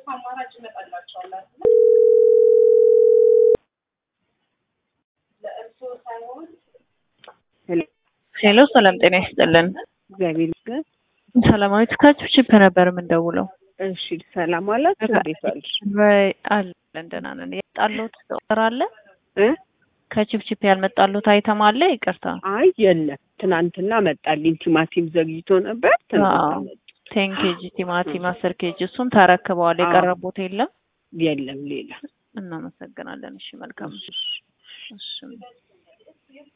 ሄሎ ሰላም ጤና ይስጥልን። እግዚአብሔር ይመስገን። ሰላማዊት ከችፕችፕ ነበር የምንደውለው። እሺ ሰላም አላችሁ? እንዴት ዋልሽ? ወይ አለን ደህና ነን። የመጣልዎት ኦርደር አለ? እ ከችፕችፕ ያልመጣልዎት አይተም አለ? ይቅርታ አይ የለም፣ ትናንትና መጣልኝ። ቲማቲም ዘግይቶ ነበር። ትናንትና አዎ። መጣ። ቴን ኬጂ ቲማቲም አስር ኬጂ እሱን ተረክበዋል። አዎ። የቀረቡት የለም። የለም ሌላ እናመሰግናለን። እሺ መልካም። እሺ